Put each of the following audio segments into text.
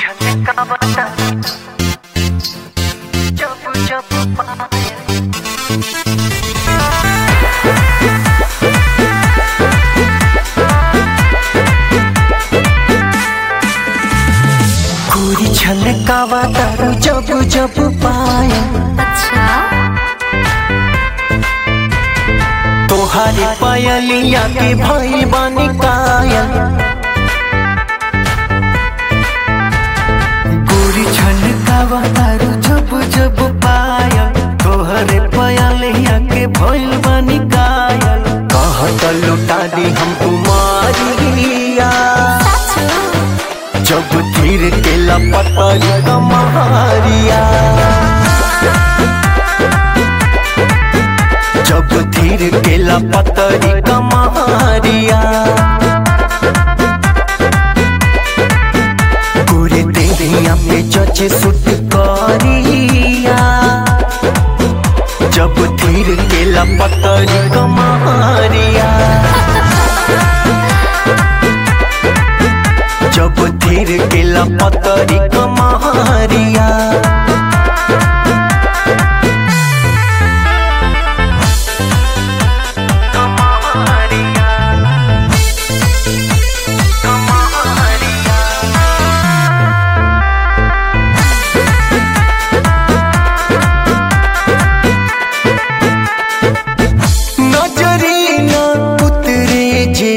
छलकावता जब जब पायल गोरी छलकावता जब जब पायल अच्छा तोहारे पायलिया के भई बानी कायल गोरी छलकावा तारू जब जब पायल तोहरे पायलिया के भइल बानी कायल कहत लुटा दी हम कुमारिया जब तीर के लपटल कमारिया जब धीर के लपतरी कमारिया गोरे देहिया पे जचे सुट करिया जब धीर के लपतरी कमारिया जब धीर के लपतरी कमारिया नजरी न उतरे जे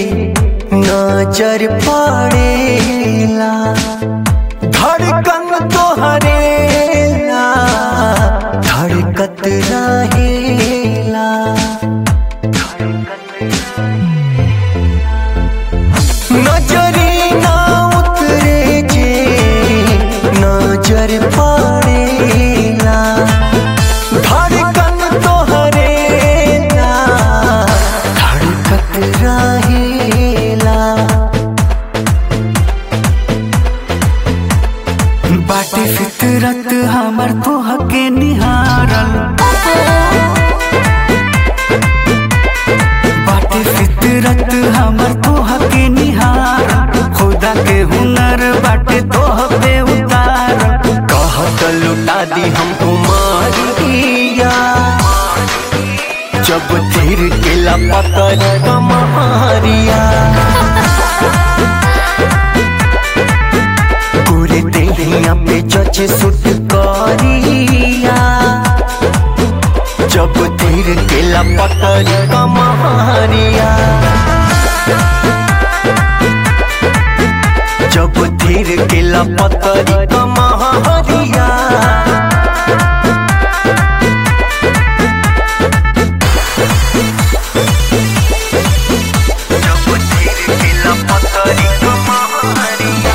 नजर पड़ेला धड़कन तोहरेला धड़कत रहेला नजरी न उतरे जे नजर पड़ेला धड़कन तोहरेला धड़कत रहेला बाटे फितरत हमर तोहके निहारल बाटे फितरत हमर तोहके निहारल खुदा के हुनर बाटे तोह पे उतारल कहत लुटा दी हम कुमारिया जब तीर के लपतर कमारिया पूरे देहिया पे जचे सुट करिया जब तीर के लपतर कमारिया जब तीर के लपतर कमारिया जब तीर के लपतर कमारिया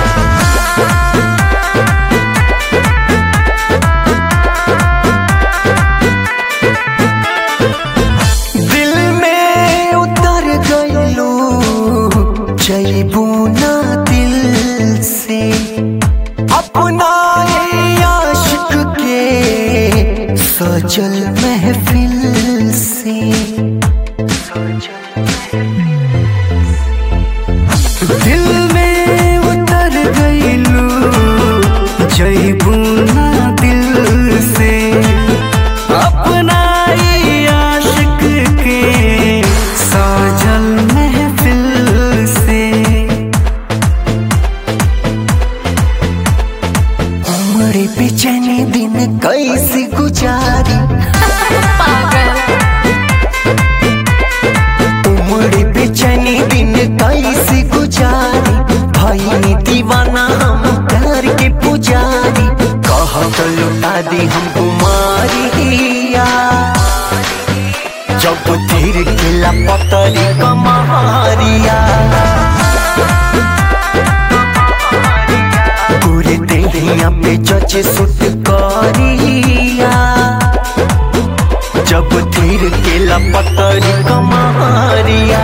दिल में उतर गईलू जईबू ना दिल से अपना ये आशिक के सजल महफिल से दिल में उतर गईलू जईबू ना दिल से अपना ही आशिक के साजल महफिल से उम्र बेचैनी दिन कैसे गुजारी पागल उम्र बेचैनी दिन कैसे गुजारी भाई दीवाना हम प्यार के पुजारी कहत लुटा दी हम कुमारिया जब तीर के लपतरी कमारिया पूरे देहिया पे जचे सुट करिया जब तीर के लपतरी कमारिया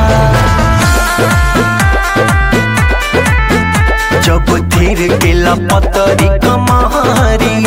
जब तीर के लपतरी कमारिया